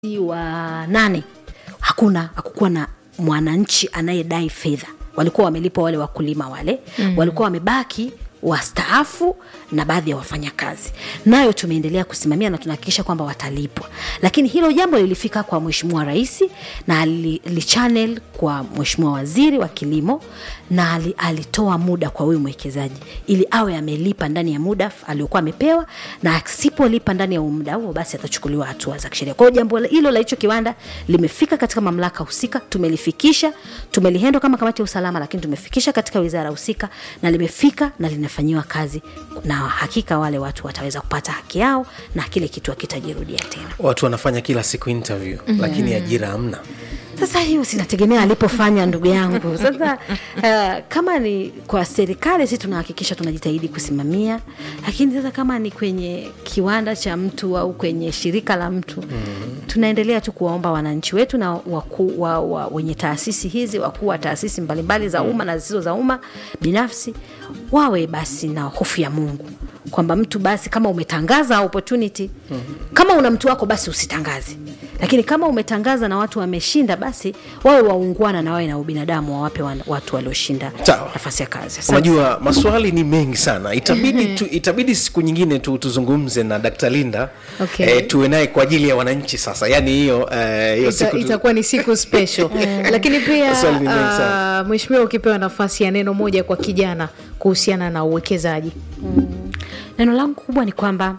wa nane hakuna hakukuwa na mwananchi anayedai fedha walikuwa wamelipwa wale wakulima wale mm. walikuwa wamebaki wastaafu na baadhi ya wafanyakazi nayo tumeendelea kusimamia na tunahakikisha kwamba watalipwa lakini hilo jambo lilifika kwa mheshimiwa rais na lichannel kwa mheshimiwa waziri wa kilimo na ali, alitoa muda kwa huyu mwekezaji ili awe amelipa ndani ya muda aliokuwa amepewa na asipolipa ndani ya muda huo basi atachukuliwa hatua za kisheria kwa hiyo jambo hilo la hicho kiwanda limefika katika mamlaka husika tumelifikisha tumelihendo kama kamati ya usalama lakini tumefikisha katika wizara husika na limefika na linafanyiwa kazi na hakika wale watu wataweza kupata haki yao na kile kitu akitajirudia tena watu wanafanya kila siku interview mm-hmm. lakini ajira hamna sasa hiyo sinategemea alipofanya ndugu yangu sasa uh, kama ni kwa serikali si tunahakikisha tunajitahidi kusimamia lakini sasa kama ni kwenye kiwanda cha mtu au kwenye shirika la mtu mm-hmm. tunaendelea tu kuwaomba wananchi wetu na waku, wa, wa, wenye taasisi hizi wakuu wa taasisi mbalimbali za umma na zisizo za umma binafsi wawe basi na hofu ya mungu kwamba mtu basi kama umetangaza opportunity mm-hmm. kama una mtu wako basi usitangaze lakini kama umetangaza na watu wameshinda basi wawe waungwana na wawe na ubinadamu wawape watu walioshinda nafasi ya kazi Asante. unajua maswali ni mengi sana itabidi, tu, itabidi siku nyingine tu, tuzungumze na dkt linda Okay. eh, tuwe naye kwa ajili ya wananchi sasa yaani hiyo eh, hiyo Ita, siku tu- itakuwa ni siku special lakini pia Maswali ni mengi sana. uh, mheshimiwa ukipewa nafasi ya neno moja kwa kijana kuhusiana na uwekezaji neno langu kubwa ni kwamba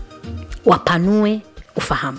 wapanue ufahamu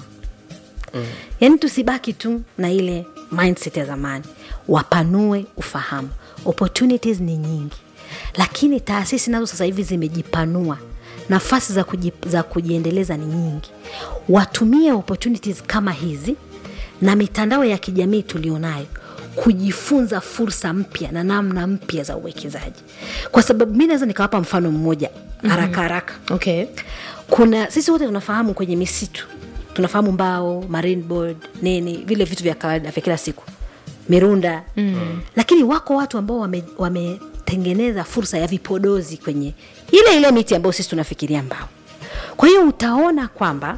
mm. yaani tusibaki tu na ile mindset ya zamani wapanue ufahamu opportunities ni nyingi lakini taasisi nazo sasa hivi zimejipanua nafasi za, kuji, za kujiendeleza ni nyingi watumie opportunities kama hizi na mitandao ya kijamii tulionayo kujifunza fursa mpya na namna mpya za uwekezaji kwa sababu mi naweza nikawapa mfano mmoja haraka haraka okay. kuna sisi wote tunafahamu kwenye misitu tunafahamu mbao marine board nini vile vitu vya kawaida vya kila siku mirunda mm. lakini wako watu ambao wametengeneza wame wametengeneza fursa ya vipodozi kwenye ile ile miti ambayo sisi tunafikiria mbao kwa hiyo utaona kwamba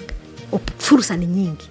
op- fursa ni nyingi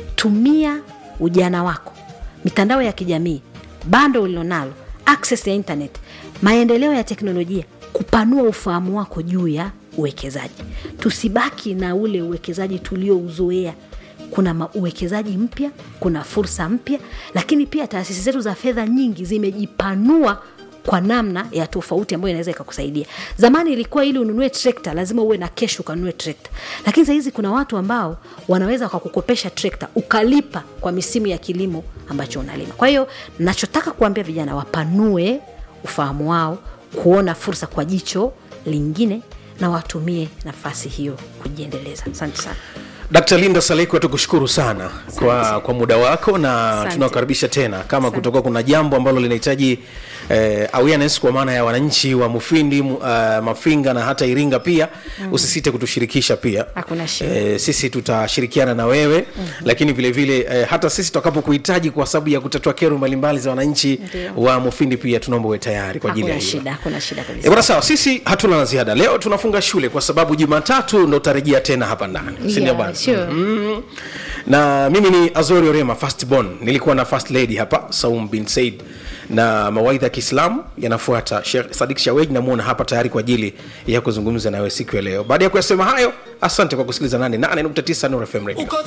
tumia ujana wako mitandao ya kijamii bando ulilonalo access ya internet maendeleo ya teknolojia kupanua ufahamu wako juu ya uwekezaji tusibaki na ule uwekezaji tuliouzoea kuna ma- uwekezaji mpya kuna fursa mpya lakini pia taasisi zetu za fedha nyingi zimejipanua kwa namna ya tofauti ambayo inaweza ikakusaidia zamani ilikuwa ili ununue trekta lazima uwe na kesh ukanunue trekta lakini sahizi kuna watu ambao wanaweza wakakukopesha trekta ukalipa kwa misimu ya kilimo ambacho unalima kwa hiyo nachotaka kuambia vijana wapanue ufahamu wao kuona fursa kwa jicho lingine na watumie nafasi hiyo kujiendeleza asante sana dkt linda salekwa tukushukuru sana kwa, kwa muda wako na Asante. tunakukaribisha tena kama kutoka kuna jambo ambalo linahitaji eh, awareness kwa maana ya wananchi wa mufindi mu- uh, mafinga na hata iringa pia mm. usisite kutushirikisha pia Hakuna shida. eh, sisi tutashirikiana na wewe mm-hmm. lakini vile vile eh, hata sisi tutakapokuhitaji kwa sababu ya kutatua kero mbalimbali za wananchi Ndio. wa mufindi pia tunaomba uwe tayari kwa ajili ya hakuna hiyo shida hakuna shida E kabisa bwana sawa sisi hatuna la ziada leo tunafunga shule kwa sababu jumatatu ndo utarejea tena hapa ndani sindio Yeah, bwana sure. mm. na mimi ni azori orema first born nilikuwa na first lady hapa saum bin said na mawaidha ya kiislamu yanafuata Sheikh sadik shawej namwona hapa tayari kwa ajili ya kuzungumza nawe siku ya leo baada ya kuyasema hayo asante kwa kusikiliza 88.9 Nuru FM radio uko